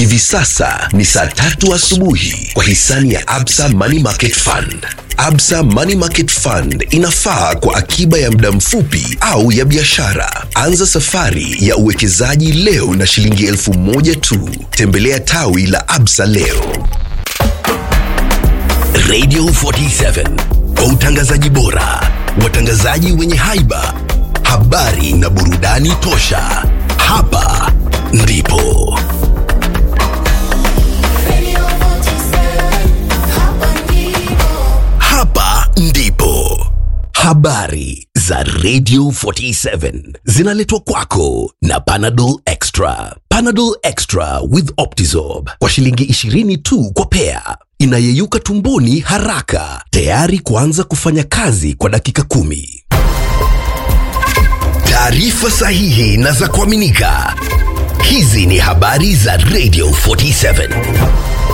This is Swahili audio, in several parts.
Hivi sasa ni saa tatu asubuhi kwa hisani ya Absa Money Market Fund. Absa Money Market Fund inafaa kwa akiba ya muda mfupi au ya biashara. Anza safari ya uwekezaji leo na shilingi elfu moja tu. Tembelea tawi la Absa leo. Radio 47 kwa utangazaji bora, watangazaji wenye haiba, habari na burudani tosha. Hapa ndipo hapa ndipo habari za Radio 47 zinaletwa kwako na Panadol Extra. Panadol Extra with Optizorb kwa shilingi 20 tu kwa pea, inayeyuka tumboni haraka, tayari kuanza kufanya kazi kwa dakika kumi. Taarifa sahihi na za kuaminika. Hizi ni habari za Radio 47.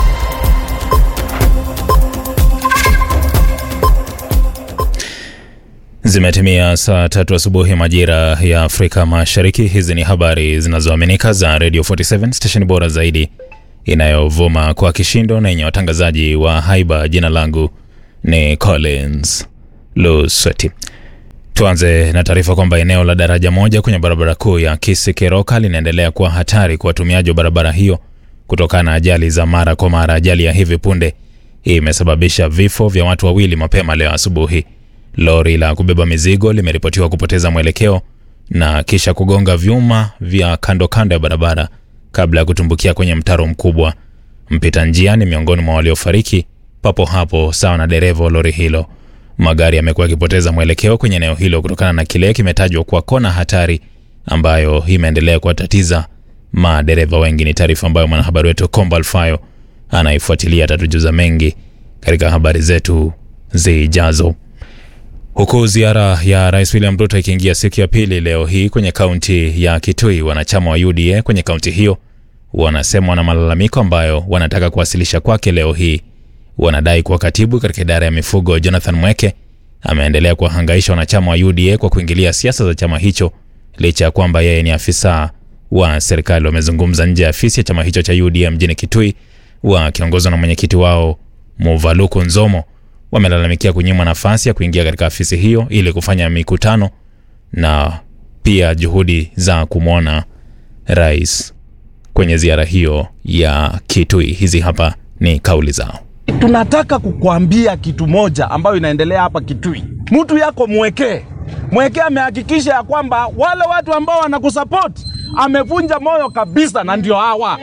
Zimetimia saa tatu asubuhi majira ya Afrika Mashariki. Hizi ni habari zinazoaminika za Radio 47 stesheni bora zaidi inayovuma kwa kishindo na yenye watangazaji wa haiba. Jina langu ni Collins Lusweti. Tuanze na taarifa kwamba eneo la daraja moja kwenye barabara kuu ya Kisii Keroka linaendelea kuwa hatari kwa watumiaji wa barabara hiyo kutokana na ajali za mara kwa mara. Ajali ya hivi punde imesababisha vifo vya watu wawili mapema leo asubuhi. Lori la kubeba mizigo limeripotiwa kupoteza mwelekeo na kisha kugonga vyuma vya kando kando ya barabara kabla ya kutumbukia kwenye mtaro mkubwa. Mpita njia ni miongoni mwa waliofariki papo hapo, sawa na dereva wa lori hilo. Magari yamekuwa yakipoteza mwelekeo kwenye eneo hilo kutokana na kile kimetajwa kuwa kona hatari ambayo imeendelea kuwatatiza madereva wengi. Ni taarifa ambayo mwanahabari wetu Komba Alfayo anaifuatilia, atatujuza mengi katika habari zetu zijazo. Huku ziara ya Rais William Ruto ikiingia siku ya pili leo hii kwenye kaunti ya Kitui, wanachama wa UDA kwenye kaunti hiyo wanasema wana malalamiko ambayo wanataka kuwasilisha kwake leo hii. Wanadai kuwa katibu katika idara ya mifugo Jonathan Mweke ameendelea kuwahangaisha wanachama wa UDA kwa kuingilia siasa za chama hicho licha ya kwamba yeye ni afisa wa serikali. Wamezungumza nje ya afisi ya chama hicho cha UDA mjini Kitui wakiongozwa na mwenyekiti wao Muvaluku Nzomo wamelalamikia kunyimwa nafasi ya kuingia katika afisi hiyo ili kufanya mikutano na pia juhudi za kumwona rais kwenye ziara hiyo ya Kitui. Hizi hapa ni kauli zao. Tunataka kukuambia kitu moja ambayo inaendelea hapa Kitui. Mtu yako mwekee mwekee, amehakikisha ya kwamba wale watu ambao wanakusupport amevunja moyo kabisa, na ndio hawa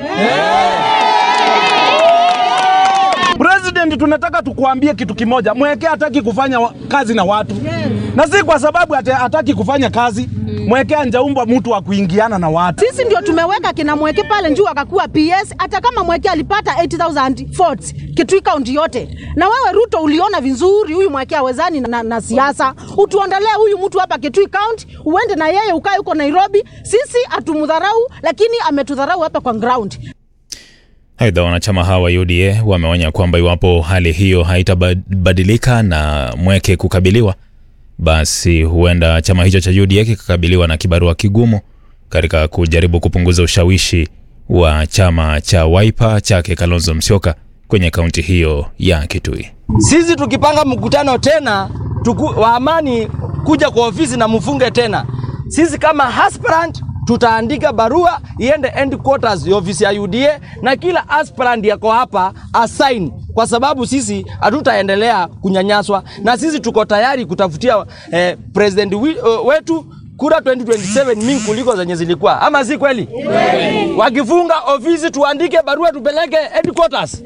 President, tunataka tukuambie kitu kimoja. Mweke hataki kufanya wa- kazi na watu na si kwa sababu ate- hataki kufanya kazi. Mweke anjaumbwa mtu wa kuingiana na watu. Sisi ndio tumeweka kina Mweke pale juu akakuwa PS, hata kama Mweke alipata 80,000 votes Kitui kaunti yote. Na wewe Ruto uliona vizuri huyu Mweke hawezani na, na siasa, utuondolee huyu mtu hapa Kitui kaunti, uende na yeye ukae huko Nairobi. Sisi hatumdharau, lakini ametudharau hapa kwa ground. Aidha, wanachama hawa wa UDA wameonya kwamba iwapo hali hiyo haitabadilika na Mweke kukabiliwa, basi huenda chama hicho cha UDA kikakabiliwa na kibarua kigumu katika kujaribu kupunguza ushawishi wa chama cha Wiper chake Kalonzo Musyoka kwenye kaunti hiyo ya Kitui. Sisi tukipanga mkutano tena tuku, wa amani kuja kwa ofisi na mfunge tena, sisi kama aspirant tutaandika barua iende headquarters ya ofisi ya UDA na kila aspirant yako hapa assign, kwa sababu sisi hatutaendelea kunyanyaswa na sisi tuko tayari kutafutia eh, president wi, uh, wetu kura 2027 mingi kuliko zenye zilikuwa, ama si kweli? Wakifunga ofisi tuandike barua tupeleke headquarters.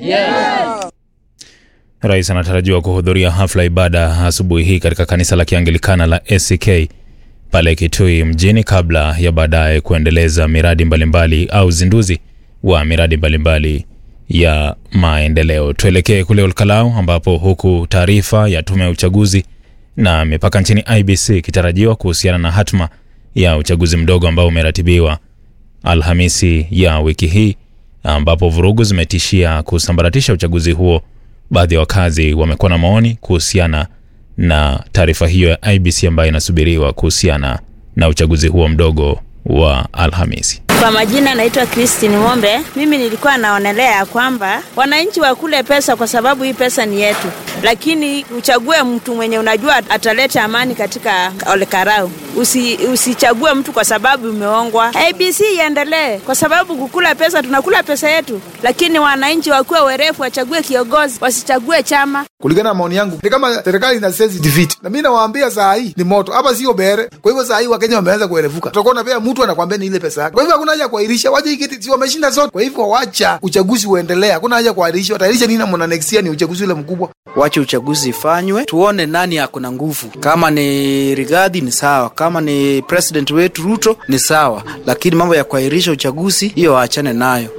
Rais anatarajiwa kuhudhuria hafla ibada asubuhi hii katika kanisa la Kianglikana la ACK pale Kitui mjini kabla ya baadaye kuendeleza miradi mbalimbali au uzinduzi wa miradi mbalimbali ya maendeleo. Tuelekee kule Olkalau ambapo huku taarifa ya tume ya uchaguzi na mipaka nchini IBC ikitarajiwa kuhusiana na hatma ya uchaguzi mdogo ambao umeratibiwa Alhamisi ya wiki hii ambapo vurugu zimetishia kusambaratisha uchaguzi huo. Baadhi ya wakazi wamekuwa na maoni kuhusiana na taarifa hiyo ya IBC ambayo inasubiriwa kuhusiana na uchaguzi huo mdogo wa Alhamisi. Kwa majina naitwa Christine Ng'ombe. Mimi nilikuwa naonelea ya kwamba wananchi wakule pesa kwa sababu hii pesa ni yetu, lakini uchague mtu mwenye unajua ataleta amani katika Olkarau. Usi, usichague mtu kwa sababu umeongwa. ABC iendelee kwa sababu kukula pesa, tunakula pesa yetu, lakini wananchi wakuwe werefu, wachague kiongozi, wasichague chama. kulingana na maoni yangu ni kama serikali ina sensitivity na mi nawaambia saa hii ni moto hapa sio bere kwa hivyo saa hii wakenya wameanza kuerevuka tutakuwa napea mtu anakwambia ni ile pesa yake kwa hivyo hakuna haja ya kuahirisha wacha ikiti si wameshinda zote kwa hivyo wacha uchaguzi uendelee hakuna haja ya kuahirisha wataahirisha nini na mwana next year ni uchaguzi ule mkubwa wache uchaguzi ifanywe, tuone nani ako na nguvu. Kama ni Rigathi ni sawa, kama ni president wetu Ruto ni sawa, lakini mambo ya kuahirisha uchaguzi hiyo waachane nayo.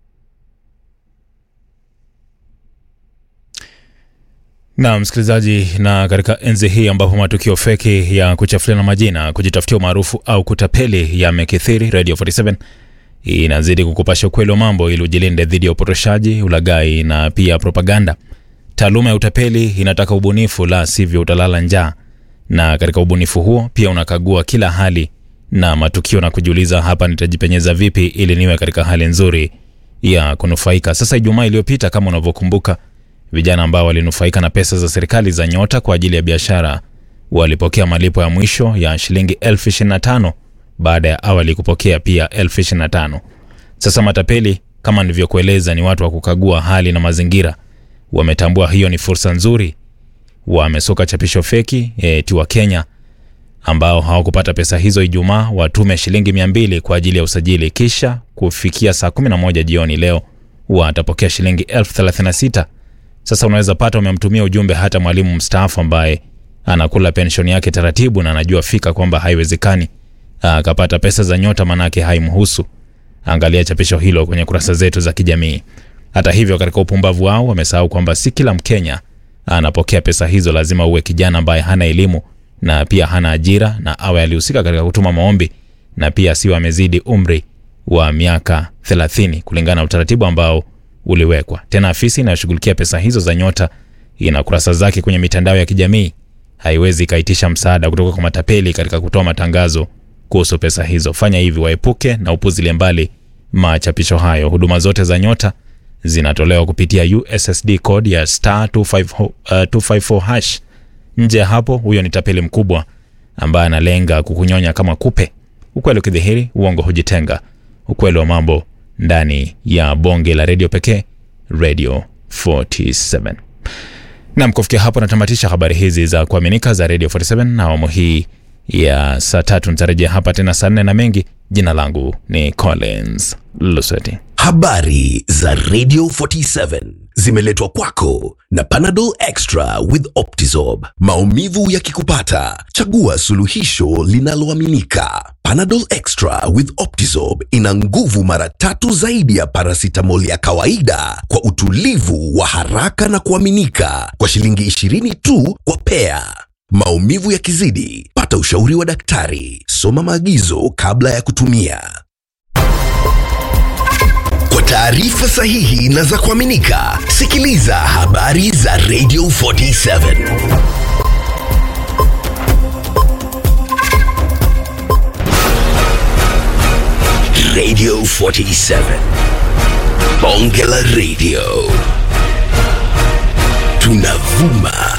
Na msikilizaji, na katika enzi hii ambapo matukio feki ya kuchafuliana majina, kujitafutia umaarufu au kutapeli yamekithiri, Radio 47 inazidi kukupasha ukweli wa mambo ili ujilinde dhidi ya upotoshaji, ulaghai na pia propaganda. Taaluma ya utapeli inataka ubunifu, la sivyo utalala njaa. Na katika ubunifu huo pia unakagua kila hali na matukio na kujiuliza, hapa nitajipenyeza vipi ili niwe katika hali nzuri ya kunufaika. Sasa Ijumaa iliyopita, kama unavyokumbuka, vijana ambao walinufaika na pesa za serikali za Nyota kwa ajili ya biashara walipokea malipo ya mwisho ya shilingi elfu ishirini na tano baada ya awali kupokea pia elfu ishirini na tano. Sasa matapeli kama nilivyokueleza, ni watu wa kukagua hali na mazingira. Wametambua hiyo ni fursa nzuri, wamesoka chapisho feki eti wa Kenya ambao hawakupata pesa hizo Ijumaa watume shilingi mia mbili kwa ajili ya usajili, kisha kufikia saa 11 jioni leo watapokea shilingi elfu thelathini na sita. Sasa unaweza pata umemtumia ujumbe hata mwalimu mstaafu ambaye anakula penshoni yake taratibu na anajua fika kwamba haiwezekani akapata pesa za Nyota, manake haimhusu. Angalia chapisho hilo kwenye kurasa zetu za kijamii. Hata hivyo, katika upumbavu wao wamesahau kwamba si kila Mkenya anapokea pesa hizo. Lazima uwe kijana ambaye hana elimu na pia hana ajira na awe alihusika katika kutuma maombi na pia asiwe amezidi umri wa miaka 30 kulingana na utaratibu ambao uliwekwa. Tena afisi inayoshughulikia pesa hizo za Nyota ina kurasa zake kwenye mitandao ya kijamii, haiwezi ikaitisha msaada kutoka kwa matapeli katika kutoa matangazo kuhusu pesa hizo. Fanya hivi, waepuke na upuzilie mbali machapisho hayo. Huduma zote za Nyota zinatolewa kupitia USSD code ya star 254, uh, 254 hash. Nje ya hapo, huyo ni tapeli mkubwa ambaye analenga kukunyonya kama kupe. Ukweli ukidhihiri, uongo hujitenga. Ukweli wa mambo ndani ya bonge la redio pekee, Radio 47. Nam, kufikia hapo natamatisha habari hizi za kuaminika za Radio 47 na awamu hii ya saa tatu. Nitarejea hapa tena saa nne na mengi. Jina langu ni Collins Lusweti. Habari za Radio 47 zimeletwa kwako na Panadol Extra with Optizorb. Maumivu yakikupata, chagua suluhisho linaloaminika. Panadol Extra with Optizorb ina nguvu mara tatu zaidi ya paracetamol ya kawaida kwa utulivu wa haraka na kuaminika kwa shilingi 20 tu kwa pea. Maumivu yakizidi, pata ushauri wa daktari. Soma maagizo kabla ya kutumia. Kwa taarifa sahihi na za kuaminika, sikiliza habari za Radio 47. Radio 47. Bonge la Radio. Tunavuma